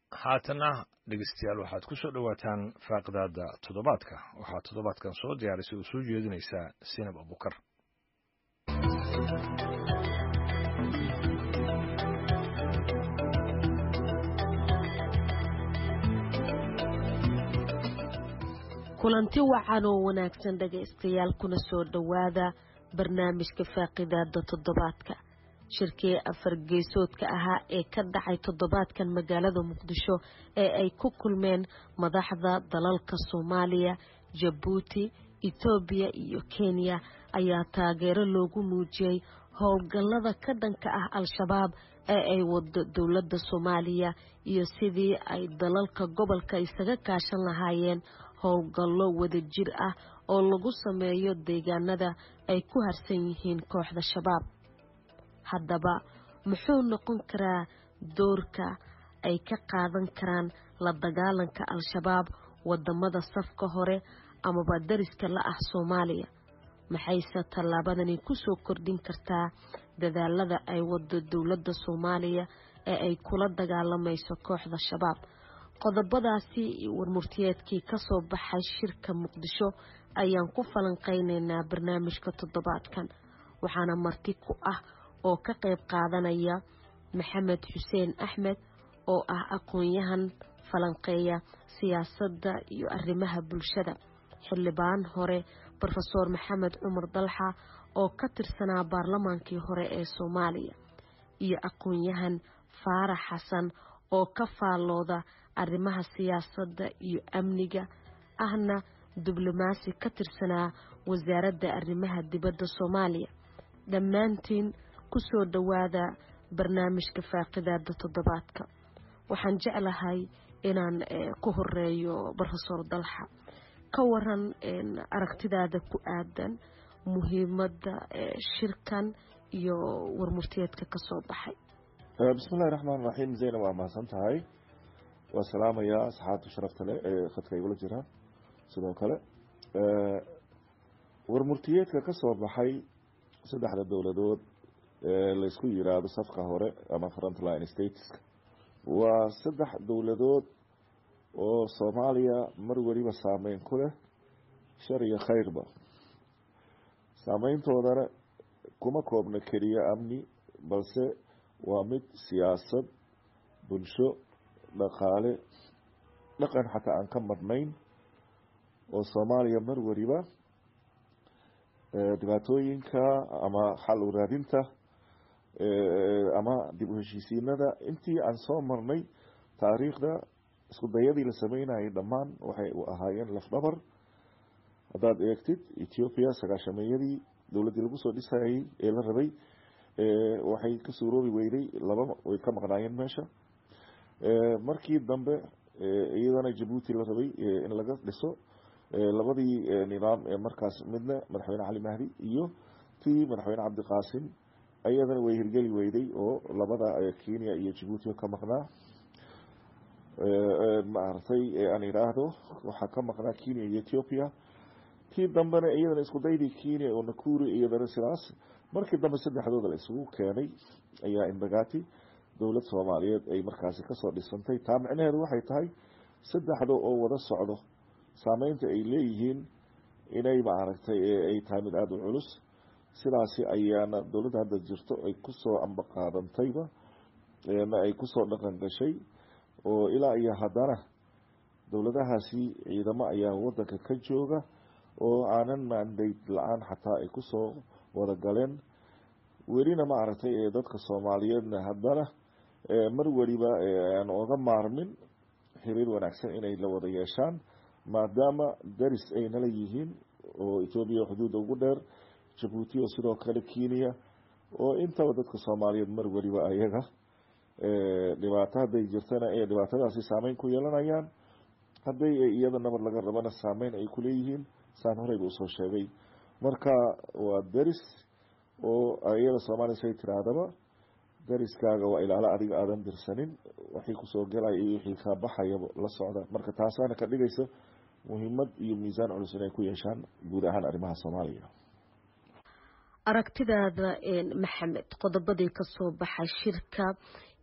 haatana dhegeystayaal waxaad ku soo dhowaataan faaqidaada toddobaadka waxaa toddobaadkan soo diyaarisay oo soo jeedinaysaa sinab abukar kulanti wacan oo wanaagsan dhegaystayaal kuna soo dhowaada barnaamijka faaqidaada toddobaadka shirkii afar geesoodka ahaa ee ka dhacay toddobaadkan magaalada muqdisho ee ay ku kulmeen madaxda dalalka soomaaliya jabuuti etoobiya iyo kenya ayaa taageero loogu muujiyey howlgallada ka dhanka ah al-shabaab ee ay wado dowladda soomaaliya iyo sidii ay dalalka gobolka isaga kaashan lahaayeen howlgallo wadajir ah oo lagu sameeyo deegaanada ay ku harsan yihiin kooxda shabaab haddaba muxuu noqon karaa doorka ay ka qaadan karaan la dagaalanka al-shabaab wadamada safka hore amaba dariska la ah soomaaliya maxayse tallaabadani kusoo kordhin kartaa dadaalada ay wado dowladda soomaaliya ee ay kula dagaalamayso kooxda shabaab qodobadaasi warmurtiyeedkii kasoo baxay shirka muqdisho ayaan ku falanqeyneynaa barnaamijka toddobaadkan waxaana marti ku ah oo ka qayb qaadanaya maxamed xuseen axmed oo ah aqoon-yahan falanqeeya siyaasadda iyo arrimaha bulshada xildhibaan hore rofeor maxamed cumar dalxa oo ka tirsanaa baarlamaankii hore ee soomaaliya iyo aqoon-yahan faarax xasan oo ka faallooda arrimaha siyaasadda iyo amniga ahna diblomaasi ka tirsanaa wasaaradda arrimaha dibadda soomaaliya dhammaantiin kusoo dhowaada barnaamijka faaqidaada toddobaadka waxaan jeclahay inaan ku horeeyo rofeor dalxa ka waran aragtidaada ku aadan muhiimadda shirkan iyo warmurtiyeedka kasoo baxay bismillahi raxmaan raxiim zaynab waa mahadsan tahay waa salaamayaa asxaabta sharafta leh ee khadka igula jiraan sidoo kale warmurtiyeedka kasoo baxay saddexda dowladood ee laysku yiraahdo safka hore ama frontline stateska waa saddex dowladood oo soomaaliya mar weliba saameyn ku leh shar iyo khayrba saameyntoodana kuma koobna keliya amni balse waa mid siyaasad bulsho dhaqaale dhaqan xataa aan ka madnayn oo soomaaliya mar weliba dhibaatooyinka ama xal u raadinta ama dib u heshiisiinada intii aan soo marnay taariikhda isku dayadii la sameynayay dhammaan waxay u ahaayeen lafdhabar haddaad eegtid ethoobiya sagaashameeyadii dowladdii lagu soo dhisayay ee la rabay waxay ka suuroobi weyday laba way ka maqnaayeen meesha markii dambe iyadana jabuuti la rabay in laga dhiso labadii nidaam ee markaas midna madaxweyne cali mahdi iyo tii madaxweyne cabdiqaasim ayadana way hirgeli weyday oo labada kenya iyo jabuuti ka maqnaa maaragtay aan idhaahdo waxaa ka maqnaa kenya iyo ethoopia tii dambena iyadana isku daydii kenya oo nakuri iyadana sidaas markii dambe saddexdooda la isugu keenay ayaa imbagati dowlad soomaaliyeed ay markaasi kasoo dhisantay taa micnaheedu waxay tahay saddexda oo wada socdo saameynta ay leeyihiin inay maaragtay ay tahay mid aada u culus sidaasi ayaana dowladda hadda jirto ay kusoo ambaqaadantayba ma ay kusoo dhaqan gashay oo ilaa iyo haddana dowladahaasi ciidamo ayaa wadanka ka jooga oo aanan mandate la-aan xataa ay kusoo wada galeen welina maaragtay dadka soomaaliyeedna haddana mar weliba aan oga maarmin xiriir wanaagsan inay la wada yeeshaan maadaama daris ay nala yihiin oo etoobiya xuduudda ugu dheer jabuuti oo sidoo kale kenya oo intaba dadka soomaaliyeed mar weliba ayaga dhibaato hadday jirtana ee dhibaatadaasi saameyn ku yeelanayaan hadday iyada nabad laga rabana saameyn ay kuleeyihiin saan horeyba usoo sheegay marka waa daris oo iyada soomaaliya say tiraahdaba dariskaaga waa ilaalo adiga aadan dirsanin waxii kusoo gelaya iyo wixii kaa baxayaba la socda marka taasaana ka dhigaysa muhiimad iyo miisaan culus inay ku yeeshaan guud ahaan arrimaha soomaaliya aragtidaada maxamed qodobadii kasoo baxay shirka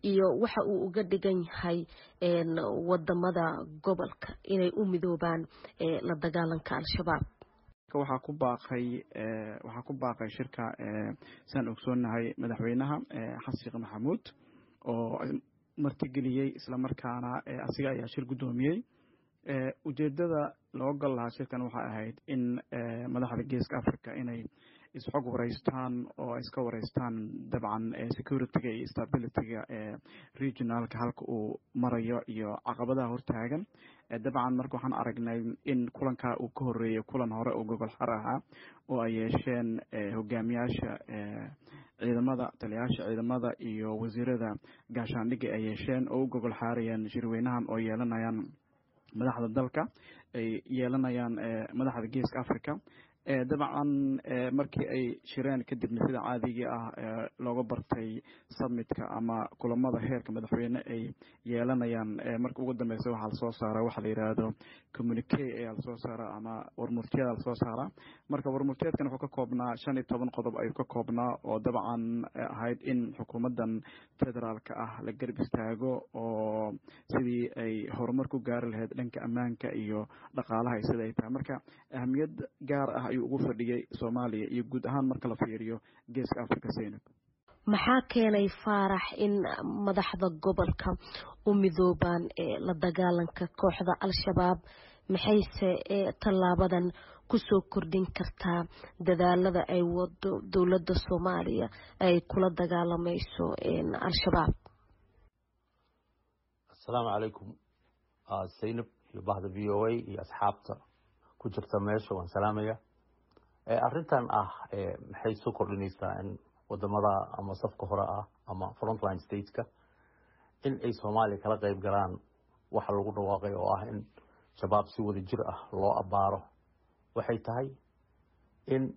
iyo waxa uu uga dhigan yahay wadamada gobolka inay u midoobaan la dagaalanka al-shabaab waxaa ku baaqay waxaa ku baaqay shirka saan ogsoonahay madaxweynaha xasan sheekh maxamuud oo martigeliyey islamarkaana asiga ayaa shir guddoomiyey ujeedada loo gal lahaa shirkan waxay ahayd in madaxda geeska africa inay isxog wareystaan oo iska wareystaan dabcan securityga iyo stabilityga ee regionalka halka uu marayo iyo caqabadaha hortaagan dabcan marka waxaan aragnay in kulankaa uu ka horeeyey kulan hore oo gogol xar ahaa oo ay yeesheen hogaamiyaasha ciidamada taliyayaasha ciidamada iyo wasiirada gaashaandhigga ay yeesheen oo u gogol xaarayaan shirweynahan oo yeelanayaan madaxda dalka ay yeelanayaan madaxda geeska africa dabcan markii ay shireen kadibna sida caadigii ah looga bartay summitka ama kulamada heerka madaxweyne ay yeelanayaan marka ugu dambeysa waxaa lasoo saara waxa la yidhaahdo communique ayaa lasoo saara ama warmurtiyada lasoo saara marka warmurtiyeedkan wuxuu ka koobnaa shan iyo toban qodob ayuu ka koobnaa oo dabcan ahayd in xukuumaddan federaalka ah la garab istaago oo sidii ay horumar ku gaari lahayd dhanka ammaanka iyo dhaqaalaha sida ay tahay marka ahamiyad gaar ah ayuu ugu fadhiyey soomaaliya iyo guud ahaan marka la fiiriyo geeska africa zaynab maxaa keenay faarax in madaxda gobolka u midoobaan la dagaalanka kooxda al-shabaab maxayse tallaabadan kusoo kordhin kartaa dadaalada ay wado dowladda soomaaliya ay kula dagaalamayso al-shabaab asalaamu calaykum zaynab iyo bahda v o a iyo asxaabta ku jirta meesha waan salaamaya arrintan ah maxay soo kordhinaysaa in wadamada ama safka hore ah ama frontline stateska in ay soomaaliya kala qeyb galaan waxa lagu dhawaaqay oo ah in shabaab si wada jir ah loo abaaro waxay tahay in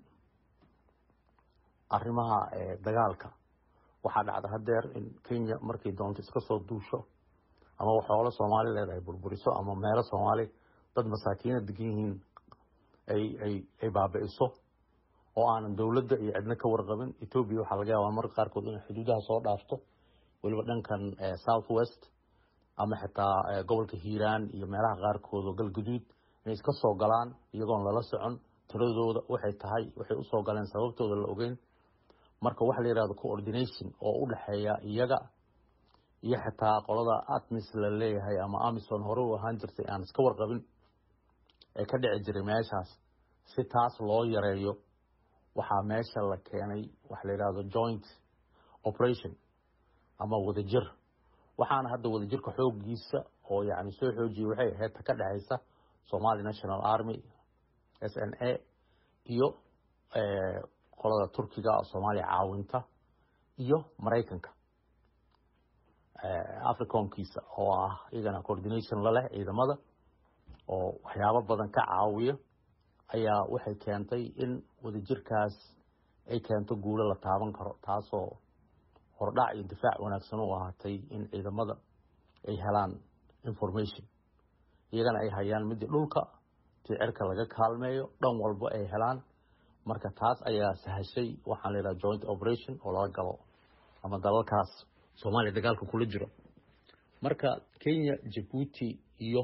arrimaha dagaalka waxaa dhacda hadeer in kenya markay doonto iska soo duusho ama waxoola soomaali leedahay burburiso ama meelo soomaali dad masaakiina degan yihiin ay baabi'iso oo aanan dowladda iyo cidna ka warqabin etoobiya waxaa laga yaabaa marka qaarkood inay xuduudaha soo dhaafto weliba dhankan south west ama xitaa gobolka hiiraan iyo meelaha qaarkood oo galguduud inay iska soo galaan iyagoon lala socon tiradooda waxay tahay waxay usoo galeen sababtooda la ogeyn marka waxa la yihahdo coordination oo u dhexeeya iyaga iyo xitaa qolada atmis la leeyahay ama amison hore u ahaan jirtay aan iska warqabin ee ka dhici jiray meeshaas si taas loo yareeyo waxaa meesha la keenay waxa la yidhahdo joint operation ama wadajir waxaana hadda wadajirka xoogiisa oo yani soo xoojiyay waxay ahayd ta ka dhexaysa somali national army s n a iyo qolada turkiga soomaaliya caawinta iyo maraykanka africomkiisa oo ah iyagana coordination laleh ciidamada oo waxyaabo badan ka caawiya ayaa waxay keentay in wadajirkaas ay keento guulo la taaban karo taasoo hordhac iyo difaac wanaagsan u ahaatay in ciidamada ay helaan information iyagana ay hayaan midii dhulka tii cirka laga kaalmeeyo dhan walba ay helaan marka taas ayaa sahashay waxaan la yidhaha joint operation oo lala galo ama dalalkaas soomaaliya dagaalka kula jiro marka kenya jabuuti iyo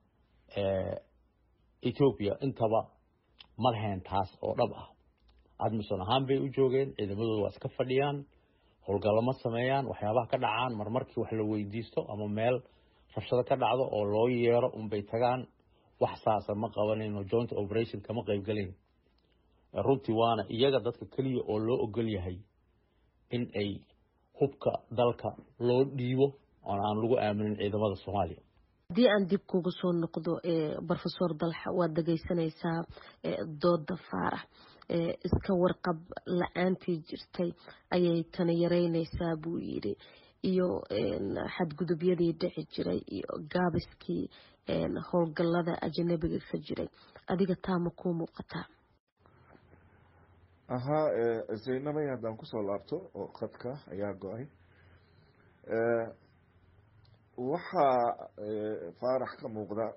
ethoopia intaba ma lahayn taas oo dhab ah admison ahaan bay u joogeen ciidamadooda waa iska fadhiyaan howlgallo ma sameeyaan waxyaabaha ka dhacaan marmarkii wax la weydiisto ama meel rabshado ka dhacdo oo loo yeero unbay tagaan wax saasa ma qabanayno joint operation kama qaybgalayn runtii waana iyaga dadka keliya oo loo ogol yahay in ay hubka dalka loo dhiibo oon aan lagu aaminin ciidamada soomaaliya haddii aan dib kuga soo noqdo rofesor dalxa waad dhegeysanaysaa dooda faarax iska warqab la-aantii jirtay ayay tani yareyneysaa buu yidhi iyo xadgudubyadii dhici jiray iyo gaabiskii howlgalada ajanabiga ka jiray adiga taama kuu muuqataa ahaa zaynabay haddaan kusoo laabto oo khadka ayaa go-ay waxaa faarax ka muuqda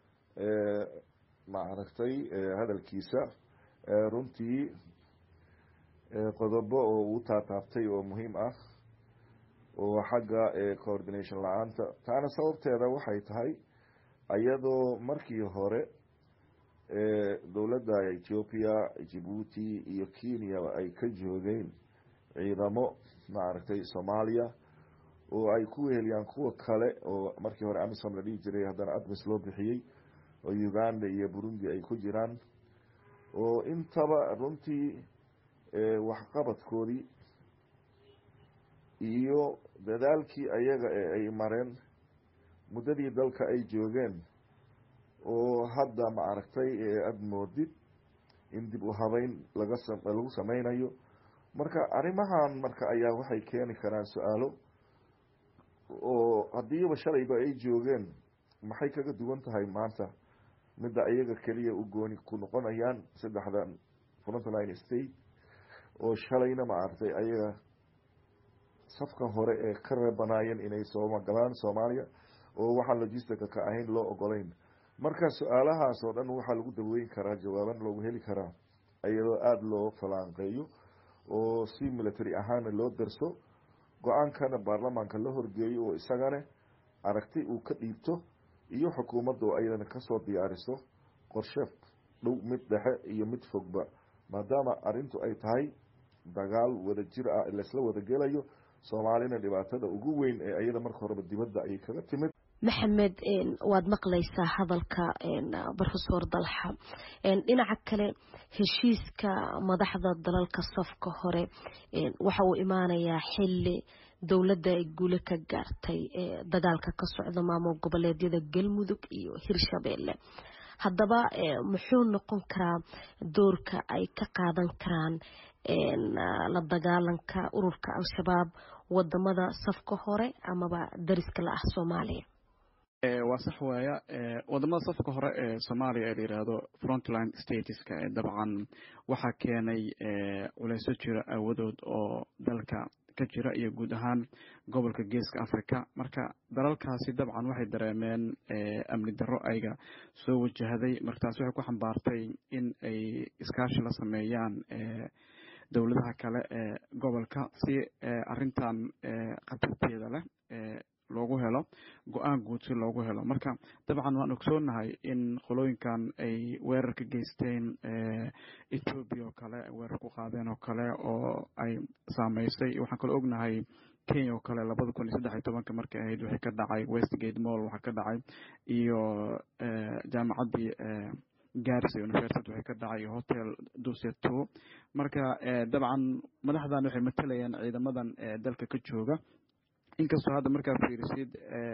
maaragtay hadalkiisa runtii qodobo oo uu taataabtay oo muhiim ah oo xagga coordination la-aanta taana sababteeda waxay tahay iyadoo markii hore dowladda ethiopia jibuuti iyo kenya ay ka joogeen ciidamo maaragtay soomaaliya oo ay ku weheliyaan kuwa kale oo markii hore amisom la dhihi jiray haddana admis loo bixiyey oo uganda iyo burundi ay ku jiraan oo intaba runtii waxqabadkoodii iyo dadaalkii ayaga ee ay mareen muddadii dalka ay joogeen oo hadda maaragtay aada moodid in dib u habeyn laga lagu sameynayo marka arrimahan marka ayaa waxay keeni karaan su-aalo oo haddiiba shalayba ay joogeen maxay kaga duwan tahay maanta midda iyaga keliya u gooni ku noqonayaan saddexdan frontline state oo shalayna maaragtay ayaga safka hore ee ka reebanaayeen inay soomagalaan soomaaliya oo waxaan logistica ka ahayn loo ogolayn marka su-aalahaas oo dhan waxaa lagu daweyn karaa jawaaban loogu heli karaa iyadoo aada loo falaanqeeyo oo si military ahaana loo darso go-aankana baarlamaanka la horgeeyo oo isagane aragti uu ka dhiibto iyo xukuumadda oo ayadana kasoo diyaariso qorshe dhow mid dhexe iyo mid fogba maadaama arrintu ay tahay dagaal wada jir ah laysla wada gelayo soomaalina dhibaatada ugu weyn ee ayada marka horeba dibadda ayay kaga timid maxamed waad maqlaysaa hadalka rofesor dalxa dhinaca kale heshiiska madaxda dalalka safka hore waxa uu imaanayaa xili dowladda ay guule ka gaartay dagaalka ka socda maamul goboleedyada galmudug iyo hirshabeelle haddaba muxuu noqon karaa doorka ay ka qaadan karaan la dagaalanka ururka al-shabaab wadamada safka hore amaba dariska la ah soomaaliya waa sax waaya wadamada safka hore ee soomaaliya ee la yidhaahdo frontline stateska dabcan waxaa keenay culeysyo jira aawadood oo dalka ka jira iyo guud ahaan gobolka geeska africa marka dalalkaasi dabcan waxay dareemeen amni darro ayga soo wajahday marka taasi waxay ku xambaartay in ay iskaashi la sameeyaan dowladaha kale ee gobolka si arintan khatarteeda leh loogu helo go-aan guud si loogu helo marka dabcan waan ogsoonahay in qolooyinkan ay weerar ka geysteen ethoobiya oo kale weerar ku qaadeen oo kale oo ay saameysay waxaan kaloo ognahay kenya oo kale labada kun iyo saddex iyo tobanka markay ahayd waxay ka dhacay westgate mall waxaa ka dhacay iyo jaamacaddii garissa university waxay ka dhacay hotel duseto marka dabcan madaxdan waxay matalayaan ciidamadan dalka ka jooga inkastoo hadda markaa fiirisid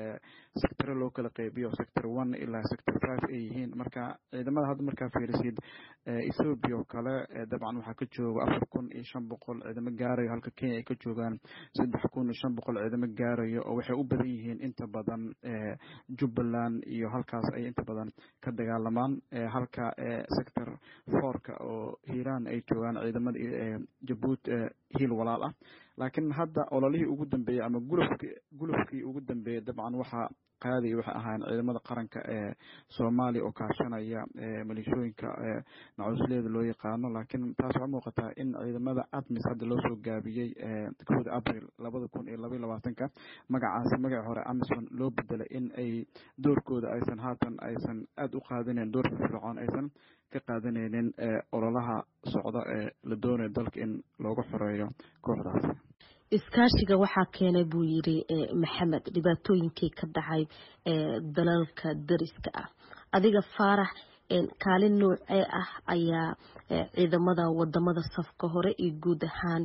sectore loo kala qeybiyo sector one ilaa sector five ay yihiin marka ciidamada hadda markaa fiirisid ethoopia oo kale dabcan waxaa ka jooga afar kun iyo shan boqol ciidamo gaarayo halka kenya ay ka joogaan saddex kun iyo shan boqol ciidamo gaarayo oo waxay u badan yihiin inta badan jubbaland iyo halkaas ay inta badan ka dagaalamaan halka sector fourka oo hiiraan ay joogaan ciidamada jabuuti hiil walaal ah laakiin hadda ololihii ugu dambeeyey ama gulufki gulufkii ugu dambeeyey dabcan waxaa qaadaya waxay ahaayeen ciidamada qaranka ee soomaaliya oo kaashanaya maleeshooyinka nacuusleeda loo yaqaano laakiin taas waxaa muuqataa in ciidamada admis hadda loo soo gaabiyey kowda abril labada kun iyo labaiyo labaatanka magacaasi magaci hore amison loo bedelay in ay doorkooda aysan haatan aysan aada u qaadaneyn door firfircoon aysan ka qaadanaynin ololaha socda ee la doonayo dalka in looga xoreeyo kooxdaasi iskaashiga waxaa keenay buu yidhi maxamed dhibaatooyinkii ka dhacay dalalka dariska ah adiga faarax kaalin noocee ah ayaa ciidamada wadamada safka hore iyo guud ahaan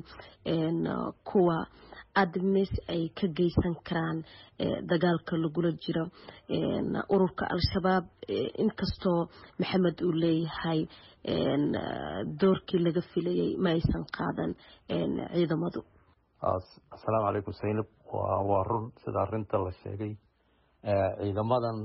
kuwa admis ay ka geysan karaan dagaalka lagula jiro ururka al-shabaab inkastoo maxamed uu leeyahay doorkii laga filayay ma aysan qaadan ciidamadu asalaamu calaykum saynab waa run sida arinta la sheegay ciidamadan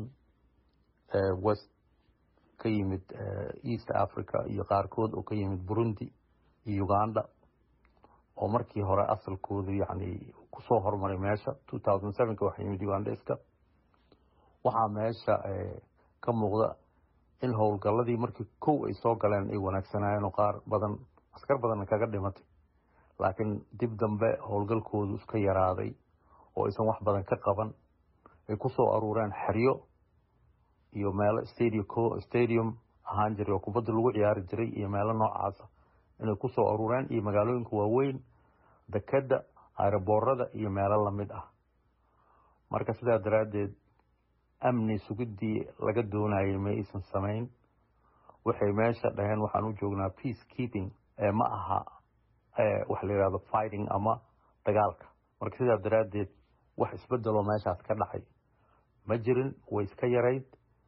west ka yimid east africa iyo qaarkood oo ka yimid burundi iyo uganda oo markii hore asalkoodu yani kusoo hormaray meesha two thousand sevenka waxaa yimid ugandeska waxaa meesha ka muuqda in howlgaladii markii kow ay soo galeen ay wanaagsanaayeen oo qaar badan askar badanna kaga dhimatay laakiin dib dambe howlgalkoodu iska yaraaday oo aysan wax badan ka qaban ay ku soo aruureen xeryo iyo meelo stadium stadium ahaan jiray oo kubadda lagu ciyaari jiray iyo meelo noocaasa inay ku soo aruureen iyo magaalooyinka waaweyn dekeda aeroboorada iyo meelo lamid ah marka sidaa daraaddeed amni sugiddii laga doonayay ma aysan samayn waxay meesha dhaheen waxaan u joognaa peace keeping ee ma aha waxa la yidhahdo fighting ama dagaalka marka sidaa daraaddeed wax isbedeloo meeshaas ka dhacay ma jirin way iska yarayd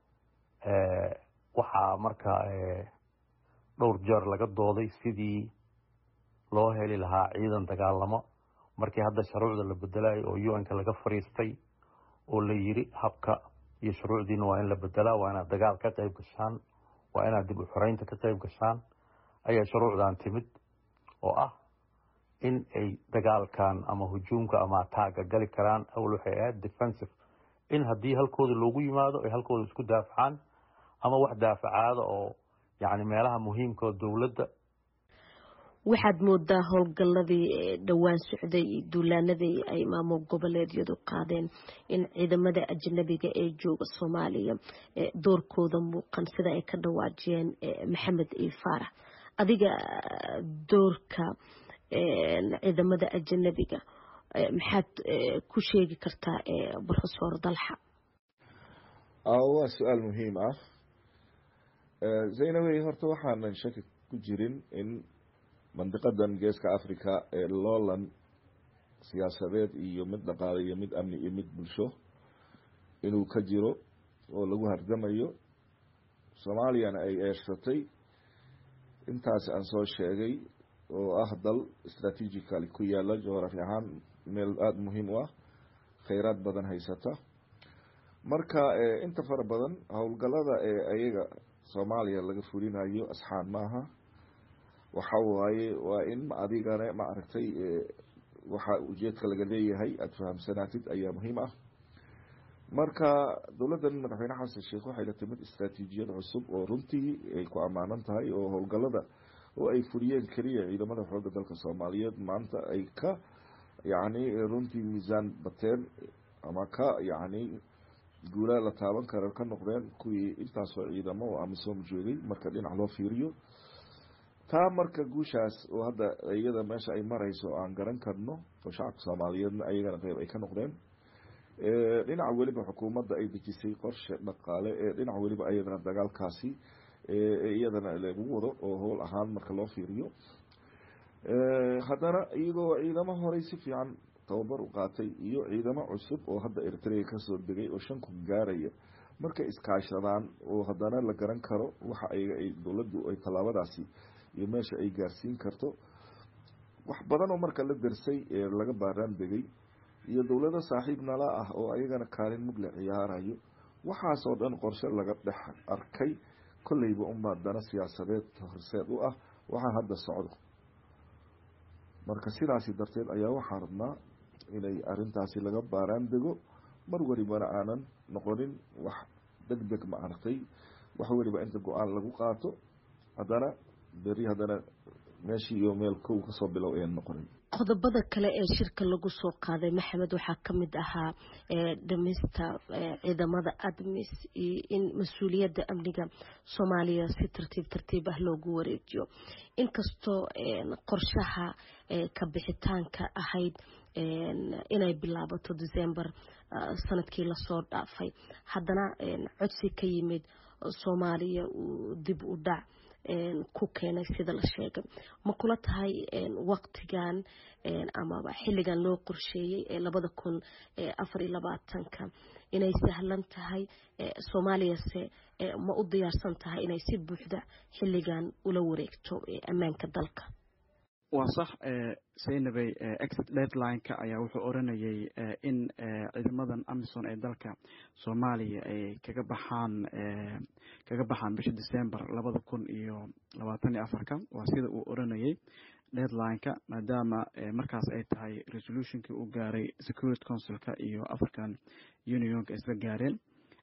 waxaa marka dhowr jeer laga dooday sidii loo heli lahaa ciidan dagaalamo markii hadda shuruucda la bedelayo oo u-n-ka laga fariistay oo la yiri habka iyo shuruucdiina waa in la bedelaa waa inaad dagaal ka qayb gashaan waa inaad dib u xoreynta ka qayb gashaan ayaa shuruucdan timid oo ah in ay dagaalkan ama hujuumka ama ataaga gali karaan awal waxay ahayd defensive in haddii halkooda loogu yimaado ay halkooda isku daafacaan ama wax daafacaada oo yacni meelaha muhiimka oo dowladda waxaad moodaa howlgalladii dhowaan socday iyo duulaanadii ay maamul goboleedyadu qaadeen in ciidamada ajnabiga ee jooga soomaaliya doorkooda muuqan sida ay ka dhawaajiyeen maxamed iyo faarax adiga doorka ciidamada ajnabiga maxaad ku sheegi kartaa profesor dalxa waa su-aal muhiim ah zaynabey horta waxaanan shaki ku jirin in mandiqadan geeska africa ee loolan siyaasadeed iyo mid dhaqaale iyo mid amni iyo mid bulsho inuu ka jiro oo lagu hardamayo soomaaliyana ay eersatay intaas aan soo sheegay oo ah dal strategically ku yaala geografi ahaan meel aada muhiim u ah kheyraad badan haysata marka inta fara badan howlgalada ee ayaga soomaaliya laga fulinayo asxaan maaha waxa waaye waa in adigana ma aragtay waxa ujeedka laga leeyahay aada fahamsanaatid ayaa muhiim ah marka dowladdan madaxweyne xasan sheekh waxay la timid istraatiijiyad cusub oo runtii ay ku ammaanan tahay oo howlgalada oo ay fuliyeen keliya ciidamada xoogga dalka soomaaliyeed maanta ay ka yacni runtii miisaan bateen ama ka yacni guulaa la taaban karo ka noqdeen kuwii intaasoo ciidamo oo amisom joogay marka dhinac loo fiiriyo taa marka guushaas oo hadda iyada meesha ay marayso aan garan karno oo shacabka soomaaliyeedna ayagana qeyb ay ka noqdeen dhinac weliba xukuumadda ay dejisay qorshe dhaqaale ee dhinac weliba ayadana dagaalkaasi iyadana lagu wado oo howl ahaan marka loo fiiriyo haddana iyagoo ciidamo horey si fiican tababar u qaatay iyo ciidamo cusub oo hadda eritrea kasoo degay oo shan kun gaaraya markay iskaashadaan oo haddana la garan karo waxa ayaga ay dowladdu ay tallaabadaasi iyo meesha ay gaarsiin karto wax badan oo marka la darsay ee laga baaraan degay iyo dowlado saaxiib nala ah oo ayagana kaalin mug la ciyaarayo waxaasoo dhan qorshe laga dhex arkay kolleyba unbaa dana siyaasadeed horseed u ah waxaa hadda socdo marka sidaasi darteed ayaa waxaa rabnaa inay arintaasi laga baaraan dego mar welibana aanan noqonin wax deg deg ma aragtay wax weliba inta go-aan lagu qaato haddana beri haddana meeshii iyo meel kow kasoo bilow ayan noqonin qodobada kale ee shirka lagu soo qaaday maxamed waxaa ka mid ahaa dhimista ciidamada admis iyo in mas-uuliyadda amniga soomaaliya si tartiib tartiib ah loogu wareejiyo inkastoo qorshaha ka bixitaanka ahayd inay bilaabato december sanadkii lasoo dhaafay haddana codsi ka yimid soomaaliya uu dib u dhac ku keenay sida la sheegay ma kula tahay waqtigan amaba xilligan loo qorsheeyey ee labada kun afar iyo labaatanka inay sahlan tahay soomaaliyase ma u diyaarsan tahay inay si buuxda xilligan ula wareegto ammaanka dalka waa sax saynabey exit deadline-ka ayaa wuxuu oranayay in ciidamadan amison ee dalka soomaaliya ay kaga baxaan kaga baxaan bisha december labada kun iyo labaatan iyo afarka waa sida uu oranayay deadline-ka maadaama markaas ay tahay resolutionkii uu gaaray security councilka iyo african unionka isla gaareen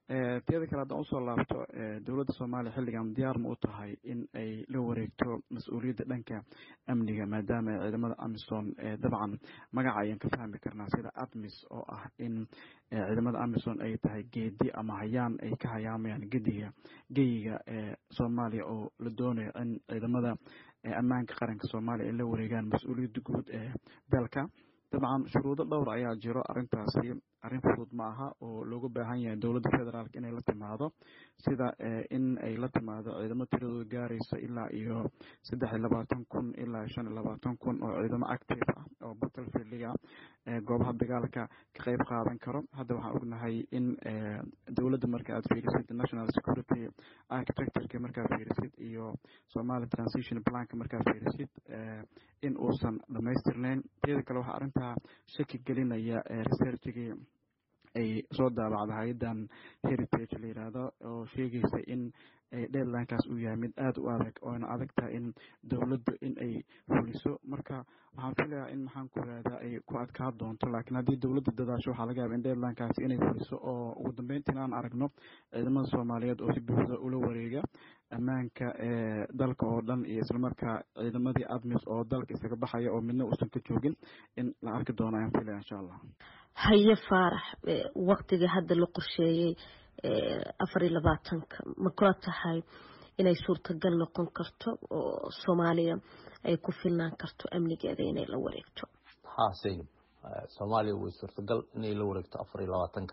tiyada kale haddaan usoo laabto dowladda soomaaliya xilligan diyaar ma u tahay in ay la wareegto mas-uuliyadda dhanka amniga maadaama ciidamada amisom dabcan magaca ayaan ka fahmi karnaa sida admis oo ah in ciidamada amisom ay tahay geedi ama hayaan ay ka hayaamayaan gediga geyiga soomaaliya oo la doonayo in ciidamada ammaanka qaranka soomaaliya ay la wareegaan mas-uuliyadda guud ee dalka dabcan shuruudo dhowr ayaa jiro arrintaasi arrin fudud ma aha oo loogu baahan yahay dowladda federaalk inay la timaado sida in ay la timaado ciidamo tiradooda gaaraysa ilaa iyo saddex iyo labaatan kun ilaa shan iyo labaatan kun oo ciidamo active ah oo battlefieldiga goobaha dagaalka ka qeyb qaadan karo hadda waxaan ognahay in dowladda marka aad fiirisid national security architectureka markaa fiirisid iyo somali transition planka markaa fiirisid in uusan dhamaystirnayn teeda kale waxaa arrintaa shaki gelinaya researchigii ay soo daabacda hay-adan heritage la yidhaahdo oo sheegaysa in deadlinekaas uu yahay mid aada u adag oona adag tahay in dowladdu in ay fuliso marka waxaan filayaa in maxaan ku irahdaa ay ku adkaa doonto laakiin haddii dowladda dadaasho waxaa laga yaaba in deadlinekaasi inay fuliso oo ugu dambeyntiina aan aragno ciidamada soomaaliyeed oo si buuxda ula wareega ammaanka dalka oo dhan iyo islamarkaa ciidamadii admis oo dalka isaga baxaya oo midna uusan ka joogin in la arki doono ayaan filaya insha allah haye faarax waktiga hadda la qorsheeyey afar iyo labaatanka ma kula tahay inay suurtagal noqon karto oo soomaaliya ay ku filnaan karto amnigeeda inay la wareegto ha saynab soomaaliya way suurtagal inay la wareegto afar iyo labaatanka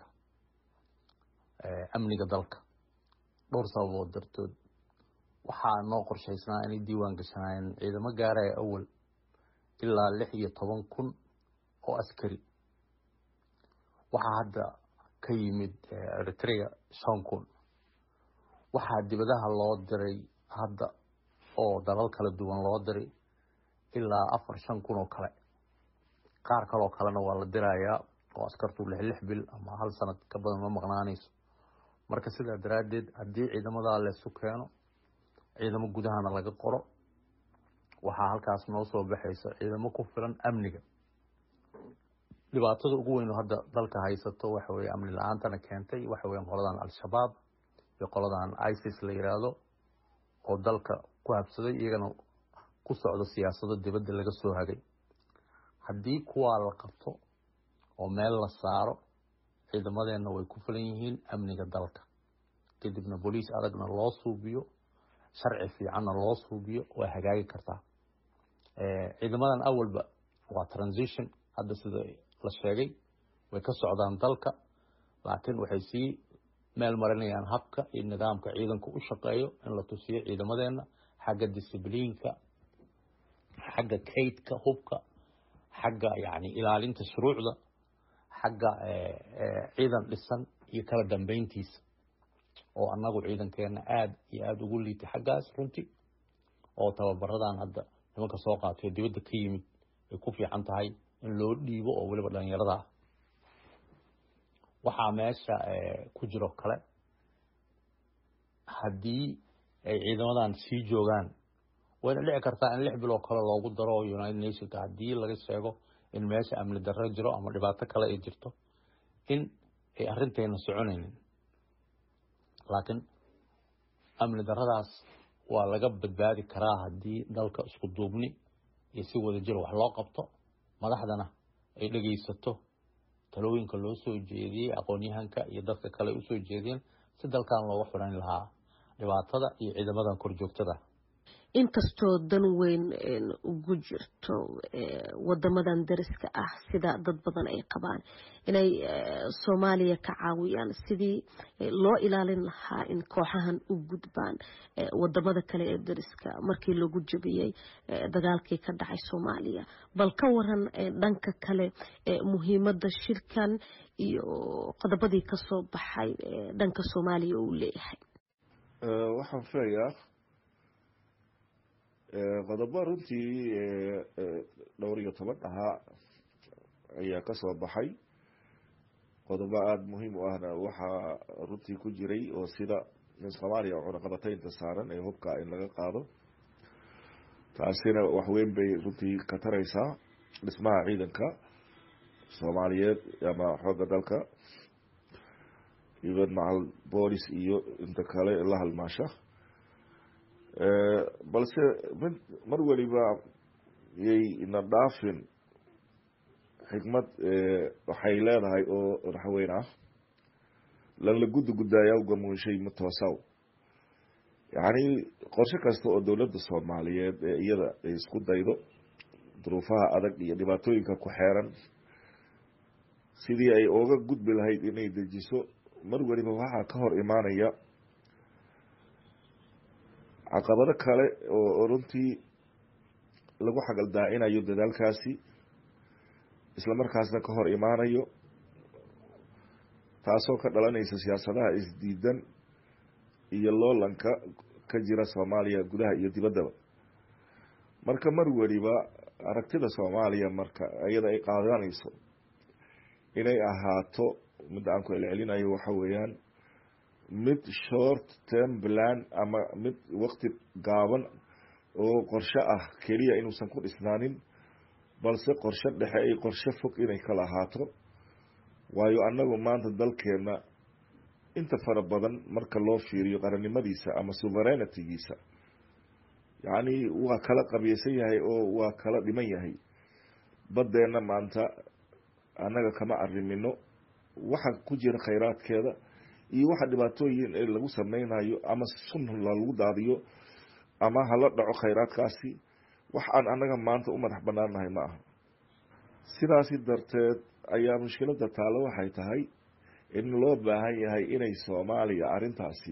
amniga dalka dhowr sababood dartood waxaa noo qorshaysnaa inay diiwaan gashanaayeen ciidamo gaaraya awal ilaa lix iyo toban kun oo askari waxaa hadda ka yimid eritrea shan kun waxaa dibadaha loo diray hadda oo dalal kala duwan loo diray ilaa afar shan kun oo kale qaar kaloo kalena waa la dirayaa oo askartu lix lix bil ama hal sanad ka badan ma maqnaanayso marka sidaa daraaddeed haddii ciidamadaa leesu keeno ciidamo gudahana laga qoro waxaa halkaas noo soo baxaysa ciidamo ku filan amniga dhibaatada ugu weyn oo hadda dalka haysato waxa weye amni la-aantana keentay waxa weyan qoladan al-shabaab iyo qoladan isis la yiraahdo oo dalka ku habsaday iyagana ku socdo siyaasado dibadda laga soo hagay haddii kuwaa la qabto oo meel la saaro ciidamadeenna way ku filan yihiin amniga dalka kadibna boliis adagna loo suubiyo sharci fiicanna loo suubiyo way hagaagi kartaa ciidamadan awalba waa transition hadda sida la sheegay way ka socdaan dalka laakiin waxay sii meel marinayaan habka iyo nidaamka ciidanku u shaqeeyo in la tusiyo ciidamadeenna xagga discibliinka xagga kaydka hubka xagga yani ilaalinta shuruucda xagga ciidan dhisan iyo kala dambeyntiisa oo annagu ciidankeena aada iyo aada ugu liitay xaggaas runtii oo tababaradan hadda nimanka soo qaatay oo dibadda ka yimid ay ku fiican tahay in loo dhiibo oo weliba dhalinyarada ah waxaa meesha ku jiro kale haddii ay ciidamadan sii joogaan wayna dhici kartaa in lix biloo kale loogu daro united nationka haddii laga sheego in meesha amni darro jiro ama dhibaato kale ay jirto in ay arrinteena soconaynin laakiin amni darradaas waa laga badbaadi karaa haddii dalka isku duubni iyo si wada jir wax loo qabto madaxdana ay dhegaysato talooyinka loo soo jeediyey aqoon-yahanka iyo dadka kale ay usoo jeediyeen si dalkan looga xidhan lahaa dhibaatada iyo ciidamadan korjoogtada inkastoo dan weyn ugu jirto wadamadan dariska ah sida dad badan ay qabaan inay soomaaliya ka caawiyaan sidii loo ilaalin lahaa in kooxahan u gudbaan wadamada kale ee dariska markii lagu jabiyey dagaalkii ka dhacay soomaaliya bal ka waran dhanka kale muhiimada shirkan iyo qodobadii kasoo baxay dhanka soomaaliya uu leeyahay waxaan filayaa qodobo runtii dhowr iyo toban ahaa ayaa kasoo baxay qodobo aada muhiim u ahna waxaa runtii ku jiray oo sida in soomaaliya cunaqabataynta saaran ee hubka in laga qaado taasina waxweyn bay runtii ka tareysaa dhismaha ciidanka soomaaliyeed ama xoogga dalka even macal boolis iyo inta kale la halmaasha balse mid mar weliba yay ina dhaafin xikmad waxay leedahay oo raxweyn ah lanla gudda guddaayaa ugamunshay ma toosaw yacni qorshe kasta oo dowladda soomaaliyeed ee iyada ay isku daydo duruufaha adag iyo dhibaatooyinka ku xeeran sidii ay oga gudbi lahayd inay dejiso mar weliba waxaa ka hor imaanaya caqabado kale oo runtii lagu xagaldaacinayo dadaalkaasi islamarkaasna ka hor imaanayo taasoo ka dhalanaysa siyaasadaha isdiidan iyo loolanka ka jira soomaaliya gudaha iyo dibaddaba marka mar weliba aragtida soomaaliya marka iyada ay qaadanayso inay ahaato midda aan ku celcelinayo waxa weeyaan mid short term plan ama mid wakti gaaban oo qorshe ah keliya inuusan ku dhisnaanin balse qorshe dhexe ay qorshe fog inay kala ahaato waayo annagu maanta dalkeena inta fara badan marka loo fiiriyo qarannimadiisa ama suverenitigiisa yacni waa kala qabyeysan yahay oo waa kala dhiman yahay baddeenna maanta annaga kama arimino waxa ku jira khayraadkeeda iyo waxa dhibaatooyin ee lagu sameynayo ama sun lagu daadiyo ama hala dhaco khayraadkaasi wax aan annaga maanta u madax banaannahay ma aha sidaasi darteed ayaa mushkiladda taalo waxay tahay in loo baahan yahay inay soomaaliya arrintaasi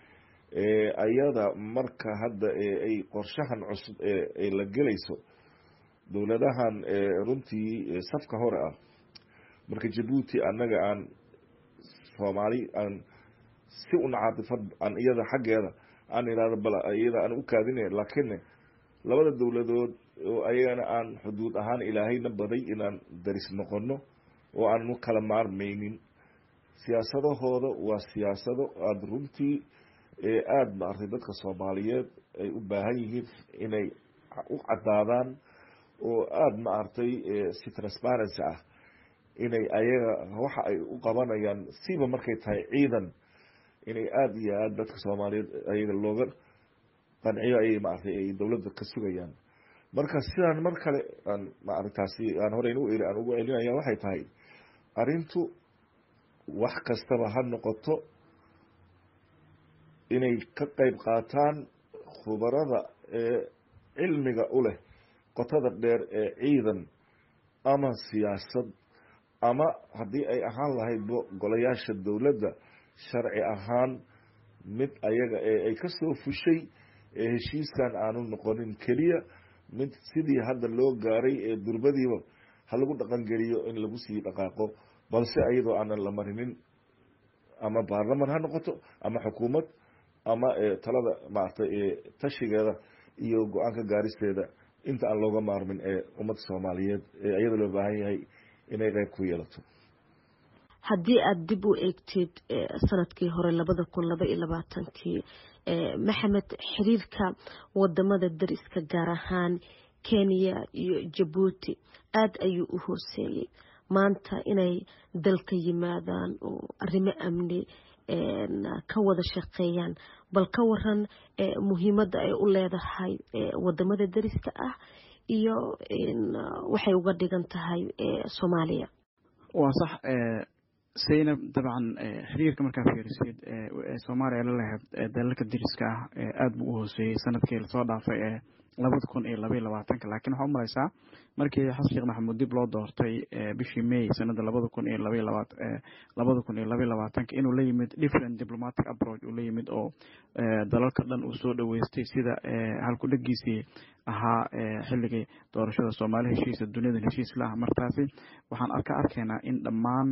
ayada marka hadda ay qorshahan cusub ee la gelayso dowladahan runtii safka hore ah marka jabuuti annaga aan soomaali aan si una caatifad aan iyada xaggeeda aan idhahdo bal iyada aan u kaadine laakiin labada dowladood oo ayagana aan xuduud ahaan ilaahayna baday inaan daris noqono oo aannu kala maarmaynin siyaasadahooda waa siyaasado aada runtii aada maartay dadka soomaaliyeed ay u baahan yihiin inay u caddaadaan oo aada maartay si transparency ah inay ayaga waxa ay u qabanayaan siba markay tahay ciidan inay aada iyo aada dadka soomaaliyeed ayaga looga qanciyo ayay maartay ay dowladda ka sugayaan marka sidaan mar kale aan maaragtaasi aan horeyn u eri aan ugu celinaya waxay tahay arrintu wax kastaba ha noqoto inay ka qeyb qaataan khubarada ee cilmiga u leh qotada dheer ee ciidan ama siyaasad ama haddii ay ahaan lahaydbo golayaasha dowladda sharci ahaan mid ayaga ee ay ka soo fushay ee heshiiskan aanu noqonin keliya mid sidii hadda loo gaaray ee durbadiiba ha lagu dhaqangeliyo in lagu sii dhaqaaqo balse iyadoo aanan la marinin ama baarlaman ha noqoto ama xukuumad ama talada maaragtay tashigeeda iyo go-aanka gaaristeeda inta aan looga maarmin ee ummadda soomaaliyeed ee iyada loo baahan yahay inay qeyb ku yeelato haddii aada dib u eegtid sanadkii hore labada kun laba iyo labaatankii maxamed xiriirka wadamada dariska gaar ahaan kenya iyo jabuuti aada ayuu u hooseeyey maanta inay dalka yimaadaan oo arrimo amni ka wada shaqeeyaan bal ka waran muhiimadda ay u leedahay wadamada dariska ah iyo waxay uga dhigan tahay soomaaliya waa sax saynab dabcan xiriirka markaa fiirisid soomaaliya la lahayd dalalka dariska ah aada buu u hooseeyey sanadkii lasoo dhaafay ee labada kun iyo labaiyo labaatanka laakiin waxaa u malaysaa markii xasan sheekh maxamuud dib loo doortay bishii may sanada labada kun iyo labaiyo labaat labada kun iyo labaiyo labaatanka inuu la yimid different diplomatic approach uu la yimid oo dalalka dhan uu soo dhaweystay sida halkudhegiisii ahaa xilligii doorashada soomaali heshiisa duniyadan heshiis la ah markaasi waxaan arka arkaynaa in dhammaan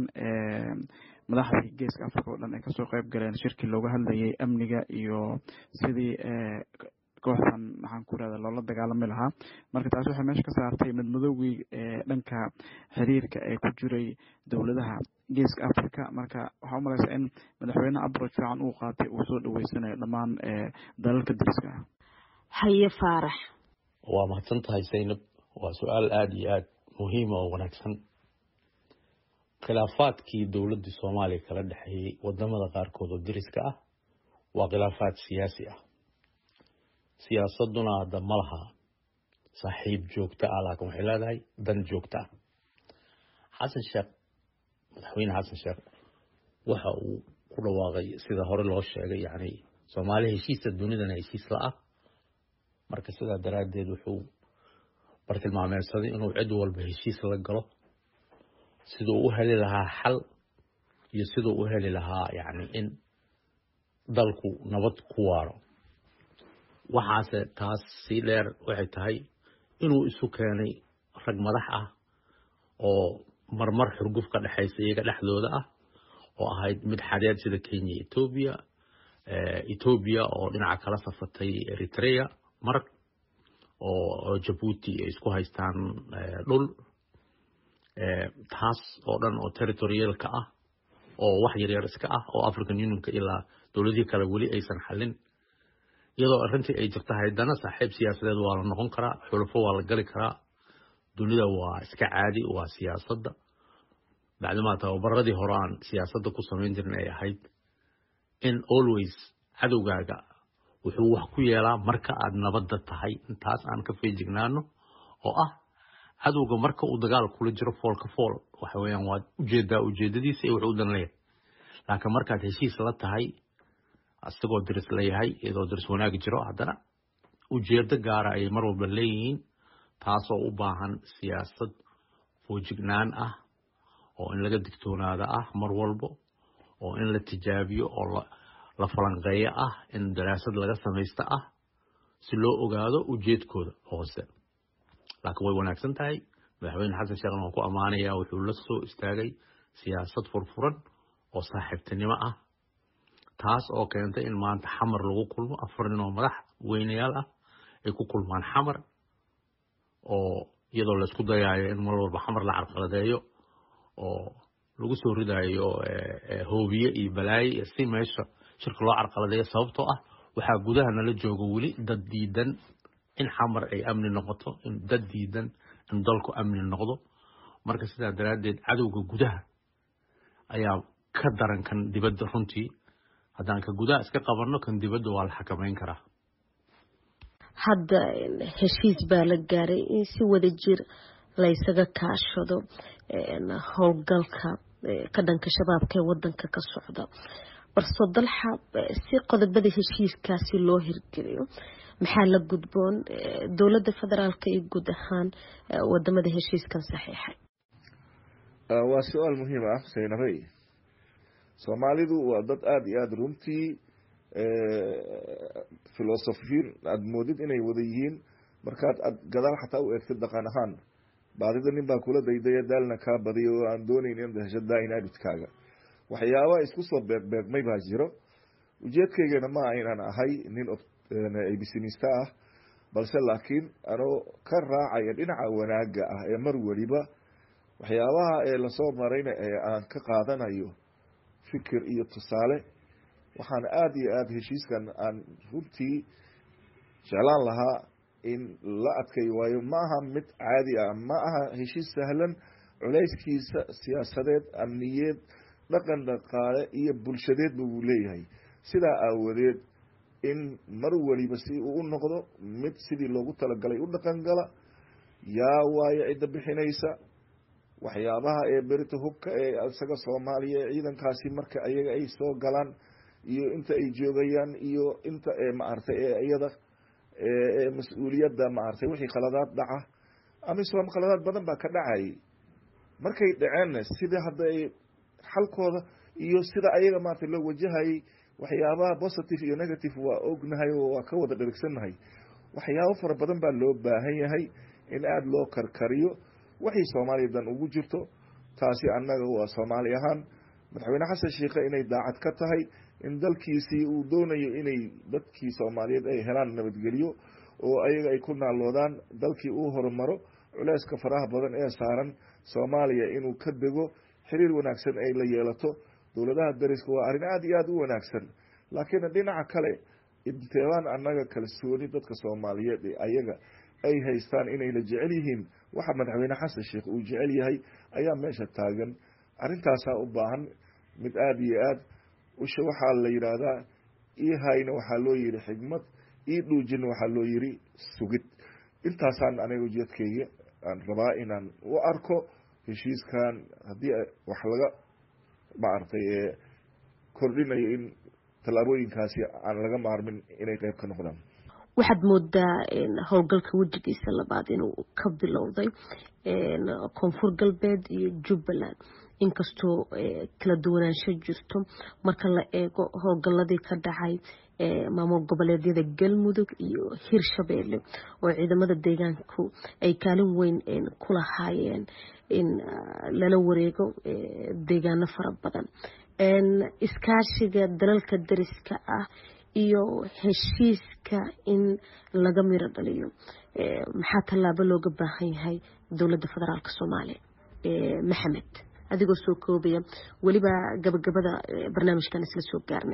madaxdii geeska africa oo dhan ay kasoo qeyb galeen shirkii looga hadlayay amniga iyo sidii kooxdan maxaan ku irahda loola dagaalami lahaa marka taasi waxay meesha ka saartay madmadowgii dhanka xiriirka ee ku jiray dowladaha geeska africa marka waxaa u malaysaa in madaxweyne abroch fiican uu qaatay uu soo dhaweysanayo dhammaan dalalka dariska ah haye faarax waa mahadsan tahay zaynab waa su-aal aada iyo aada muhiima oo wanaagsan khilaafaadkii dowladdii soomaaliya kala dhexeeyey wadamada qaarkood oo deriska ah waa khilaafaad siyaasi ah siyaasaduna hadda ma laha saaxiib joogto ah laakiin waxay leedahay dan joogto ah xasan sheekh madaxweyne xasan sheekh waxa uu ku dhawaaqay sida hore loo sheegay yani soomaaliya heshiisa dunidana heshiis la ah marka sidaa daraaddeed wuxuu bartilmaameedsaday inuu cid walba heshiis la galo siduu u heli lahaa xal iyo siduu u heli lahaa yani in dalku nabad ku waaro waxaase taas sii dheer waxay tahay inuu isu keenay rag madax ah oo marmar xurguf ka dhexaysa iyaga dhexdooda ah oo ahayd mid xadeed sida kenya etoobiya etoobiya oo dhinaca kala safatay eritrea mar oo jabuuti ay isku haystaan dhul taas oo dhan oo territorialka ah oo wax yaryar iska ah oo african unionka ilaa dowladihii kale weli aysan xallin iyadoo arrintii ay jirta haydana saaxiib siyaasadeed waa la noqon karaa xulufo waa la gali karaa dunida waa iska caadi waa siyaasadda bacdimaa tababaradii hore aan siyaasadda ku samayn jirin ay ahayd in always cadowgaaga wuxuu wax ku yeelaa marka aad nabadda tahay intaas aan ka feejignaano oo ah cadowga marka uu dagaal kula jiro foolka fool waxa weeyaan waad ujeedaa ujeedadiisa iyo wuxuu dan leeyahay laakiin markaad heshiis la tahay isagoo diris leeyahay iyadoo diris wanaag jiro haddana ujeedo gaara ayay mar walba leeyihiin taasoo u baahan siyaasad foojignaan ah oo in laga digtoonaada ah mar walbo oo in la tijaabiyo oo la falanqeeyo ah in daraasad laga samaysta ah si loo ogaado ujeedkooda hoose laakiin way wanaagsan tahay madaxweyne xasan sheekhna waan ku ammaanaya wuxuu la soo istaagay siyaasad furfuran oo saaxiibtinimo ah taas oo keentay in maanta xamar lagu kulmo afar nin oo madax weynayaal ah ay ku kulmaan xamar oo iyadoo laysku dayaayo in mar walba xamar la carqaladeeyo oo lagu soo ridaayo hoobiye iyo balaaye si meesha shirka loo carqaladeeyo sababtoo ah waxaa gudaha nala jooga weli dad diidan in xamar ay amni noqoto in dad diidan in dalku amni noqdo marka sidaa daraaddeed cadowga gudaha ayaa ka daran kan dibadda runtii haddaan ka gudaha iska qabanno kan dibadda waa la xakamayn karaa hadda heshiis baa la gaaray in si wada jir laysaga kaashado howlgalka ka dhanka shabaabka ee wadanka ka socda balse dalxa si qodobada heshiiskaasi loo hirgeliyo maxaa la gudboon dowladda federaalka iyo guud ahaan wadamada heshiiskan saxiixay waa su-aal muhiim ah saynabey soomaalidu waa dad aada iyo aada runtii filosofiin aada moodid inay wada yihiin markaad ad gadaal xataa u eegtid dhaqan ahaan baadida nin baa kula daydaya daalna kaa badiya oo aan doonayn in hesho daa-in abidkaaga waxyaabaa isku soo beegbeegmay baa jiro ujeedkaygana maa inaan ahay nin abisinista ah balse laakiin anoo ka raacaya dhinaca wanaaga ah ee mar weliba waxyaabaha ee lasoo marayna ee aan ka qaadanayo fikir iyo tusaale waxaan aada iyo aada heshiiskan aan runtii jeclaan lahaa in la adkay waayo ma aha mid caadi ah ma aha heshiis sahlan culayskiisa siyaasadeed amniyeed dhaqan dhaqaale iyo bulshadeedba wuu leeyahay sidaa aawadeed in mar weliba si uu u noqdo mid sidii loogu talagalay u dhaqan gala yaa waayo cidda bixinaysa waxyaabaha ee berita hubka ee isaga soomaaliya ee ciidankaasi marka ayaga ay soo galaan iyo inta ay joogayaan iyo inta ee maaragtay ee iyada ee mas-uuliyadda maaragtay wixii khaladaad dhaca amisom khaladaad badan baa ka dhacayay markay dhaceenna sida hadda ay xalkooda iyo sida ayaga maaragtay loo wajahayay waxyaabaha positive iyo negative waa ognahay oo waa ka wada dherigsannahay waxyaabo fara badan baa loo baahan yahay in aada loo karkariyo waxay soomaaliya dan ugu jirto taasi annaga waa soomaali ahaan madaxweyne xasan sheikhe inay daacad ka tahay in dalkiisii uu doonayo inay dadkii soomaaliyeed ay helaan nabadgelyo oo ayaga ay ku naaloodaan dalkii uu horumaro culeyska faraha badan ee saaran soomaaliya inuu ka dego xiriir wanaagsan ay la yeelato dowladaha dariska waa arrin aada iyo aada u wanaagsan laakiin dhinaca kale inteebaan annaga kalsooni dadka soomaaliyeed ee ayaga ay haystaan inay la jecel yihiin waxa madaxweyne xasan sheikh uu jecel yahay ayaa meesha taagan arrintaasaa u baahan mid aada iyo aad usha waxaa la yidhaahdaa ii hayna waxaa loo yihi xigmad ii dhuujina waxaa loo yihi sugid intaasaan aniga ujeedkeyga aan rabaa inaan u arko heshiiskan haddii wax laga maaragtay kordhinayo in tallaabooyinkaasi aan laga maarmin inay qeyb ka noqdaan waxaad moodaa howlgalka wejigiisa labaad inuu ka bilowday koonfur galbeed iyo jubbaland inkastoo kala duwanaansho jirto marka la eego howlgaladii ka dhacay maamul goboleedyada galmudug iyo hirshabeelle oo ciidamada deegaanku ay kaalin weyn ku lahaayeen in lala wareego deegaano fara badan iskaashiga dalalka dariska ah iyo heshiiska in laga miro dhaliyo maxaa tallaabo looga baahan yahay dowladda federaalk soomaaliya maxamed adigoo soo koobaya weliba gabagabada barnaamijkan isla soo gaarna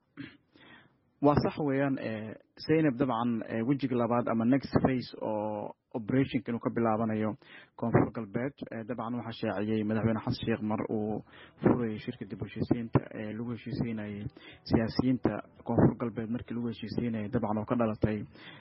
waa sax weeyaan zaynab dabcan wejiga labaad ama next face oo operationka inuu ka bilaabanayo koonfur galbeed dabcan waxaa shaaciyey madaxweyne xasan sheekh mar uu furayay shirka dib heshiisiinta ee lagu heshiisiinayay siyaasiyiinta koonfur galbeed markii lagu heshiisiinayay dabcan oo ka dhalatay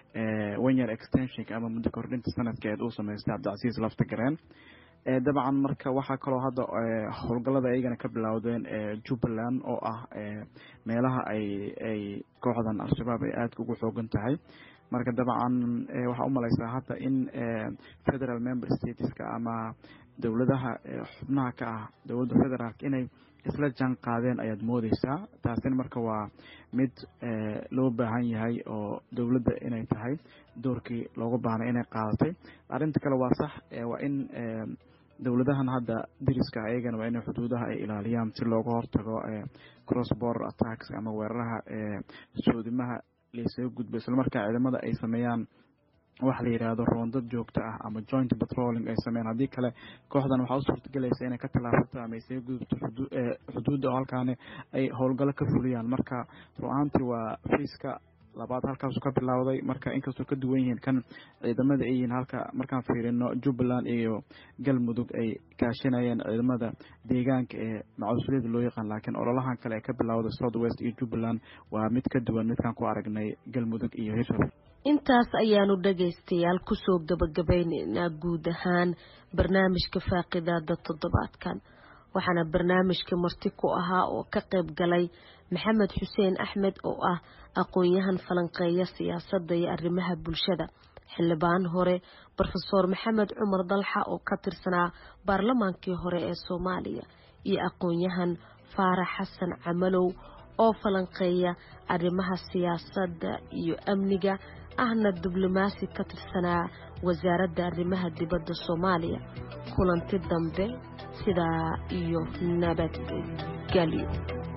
one year extensionka ama muddo kordhinta sanadkeed uu sameystay cabdicasiis laftagareen dabcan marka waxaa kaloo hadda howlgallada ayagana ka bilowdeen jubbaland oo ah meelaha ay ay kooxdan al-shabaab ay aadka ugu xoogan tahay marka dabcan waxaa umalaysaa hadda in federal member stateska ama dowladaha xubnaha ka ah dowladda federaalk inay isla jaan qaadeen ayaad moodeysaa taasina marka waa mid loo baahan yahay oo dowladda inay tahay doorkii looga baahnay inay qaadatay arrinta kale waa sax waa in dowladahan hadda dariska ayagana waa inay xuduudaha ay ilaaliyaan si looga hortago cross border attacks ama weeraraha soodimaha laysaga gudbo islamarkaa ciidamada ay sameeyaan waxa la yidhaahdo roondad joogto ah ama joint patrolling ay sameeyaan haddii kale kooxdan waxaa u suurtagelaysa inay ka tallaafato ama isaga gudubto xuduudda oo halkaani ay howlgallo ka fuliyaan marka ru-aantii waa fiiska labaad halkaasu ka bilowday marka inkastoo ka duwan yihiin kan ciidamada ay yihiin halka markaan fiirino jubbaland iyo galmudug ay kaashanayeen ciidamada deegaanka ee macuusuliyada loo yaqaan laakiin ololahan kale ee ka bilowday south west iyo jubbaland waa mid ka duwan midkaan ku aragnay galmudug iyo hirshabelle intaas ayaanu dhagaystayaal kusoo gabagabayneynaa guud ahaan barnaamijka faaqidaada toddobaadkan waxaana barnaamijka marti ku ahaa oo ka qayb galay maxamed xuseen axmed oo ah aqoon-yahan falanqeeya siyaasadda iyo arrimaha bulshada xildhibaan hore rofeor maxamed cumar dalxa oo ka tirsanaa baarlamaankii hore ee soomaaliya iyo aqoon-yahan faarax xasan camalow oo falanqeeya arrimaha siyaasadda iyo amniga ahna diblomaasi ka tirsanaa wasaaradda arrimaha dibadda soomaaliya kulanti dambe sidaa iyo nabadgelyo